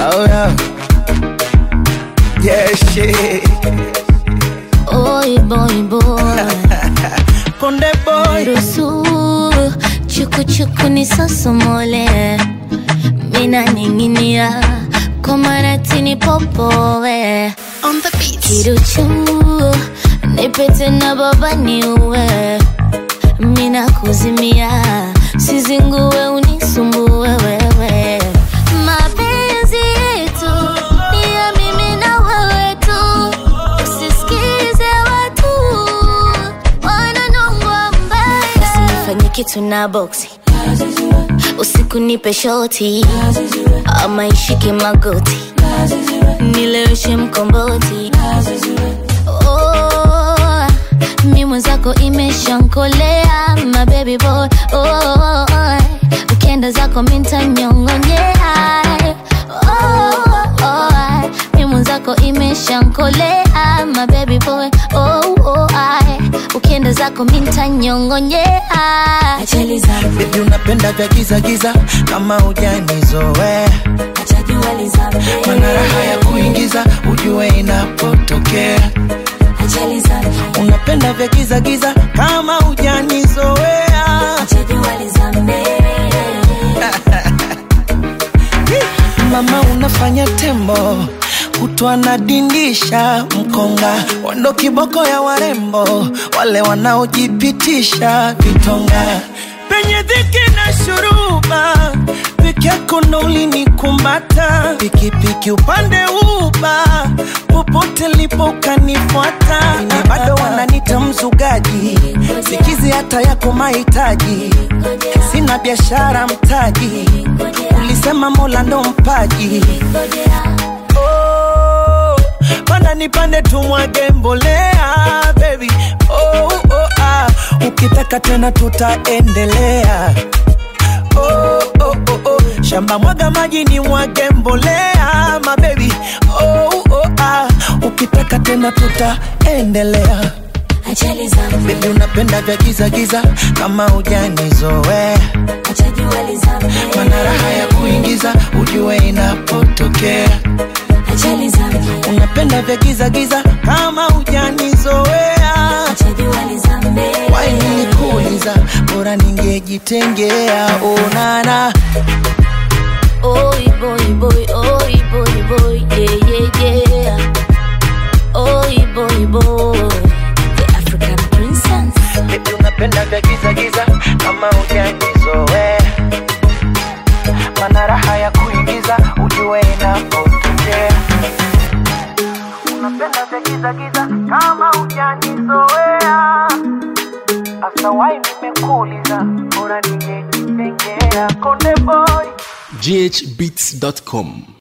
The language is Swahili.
Oh yeah. Yeah, shit. Oi boy boy Konde boy. Ruhusu chuku chuku ni sosomole Mina ninginia kwa maratini popowe On the beat. Kiruchu nipete na baba niue Mina kuzimia sizingue unisumbue wewe Mapenzi yetu ni ya mimi na wewe tu Usisikize watu wananongwa mbaya Usinifanye kitu na boksi usiku nipe shoti ama ishike magoti nileweshe mkomboti oh, mi mwenzako imeshankolea my baby boy oh, ukienda zako mintanyongonyea oh, oh, mi mwenzako imeshankolea my baby boy oh, oh, ukienda zako mintanyongonyea Baby unapenda vya giza giza kama ujanizoea mana raha ya kuingiza ujue inapotokea unapenda vya giza giza kama ujanizoea mama unafanya tembo kutwa na dindisha mkonga wando kiboko ya warembo wale wanaojipitisha vitonga penye dhiki na shuruba peke yako ndo ulinikumbata pikipiki upande uba popote lipo ukanifuata ni bado wananita mzugaji sikizi hata yako mahitaji sina biashara mtaji ulisema mola ndo mpaji oh, panda nipande tumwage mbolea baby oh, oh, ah. ukitaka tena tutaendelea oh, oh, oh, oh. shamba mwaga maji ni mwage mbolea mabebi oh, oh, ah. ukitaka tena tutaendelea bebi unapenda vya giza giza kama ujanizoea mana raha ya kuingiza ujue inapotokea unapenda vya giza giza kama ujanizoea wainikuuliza bora ningejitengea onana Oi boy boy, oi boy boy, yeah yeah yeah. Oi boy boy, the African princess. Baby unapenda vya giza giza kama ujanizoea mana raha ya kuingiza ujue inapotokea unapenda vya giza giza kama ujanizoea hasa wai nimekuuliza bora ningejitengea konde boy ghbeats.com